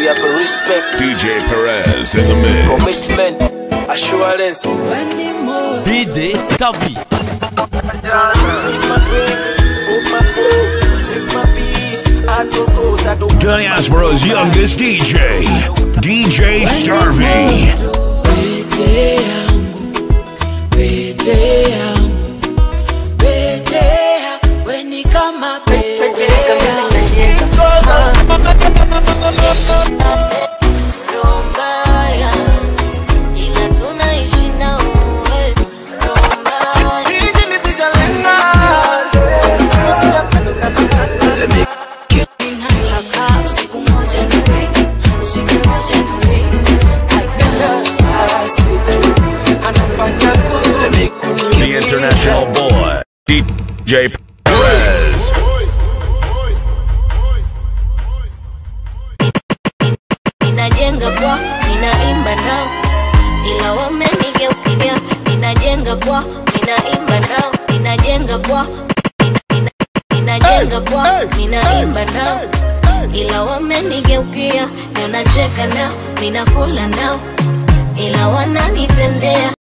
we have a respect, DJ Perez in the mix. commitment, assurance. DJ Stavi. Diaspora's youngest DJ, DJ Starvey. Pete yangu, pete yangu, pete yangu, we ni kama pete Roho mbaya, ila tunaishi na wewe. Roho mbaya. Nataka usiku moja niwe, usiku moja niwe. anafanya kusudi The international boy, DJ Perez. Ninajenga kwa, ninaimba nao, ila wamenigeukia. Ninajenga kwa, ninaimba nao, ninajenga kwa, nina- nina- ninajenga kwa, ninaimba nao, ila wamenigeukia. Ninacheka nao, ninakula nao, ila wananitendea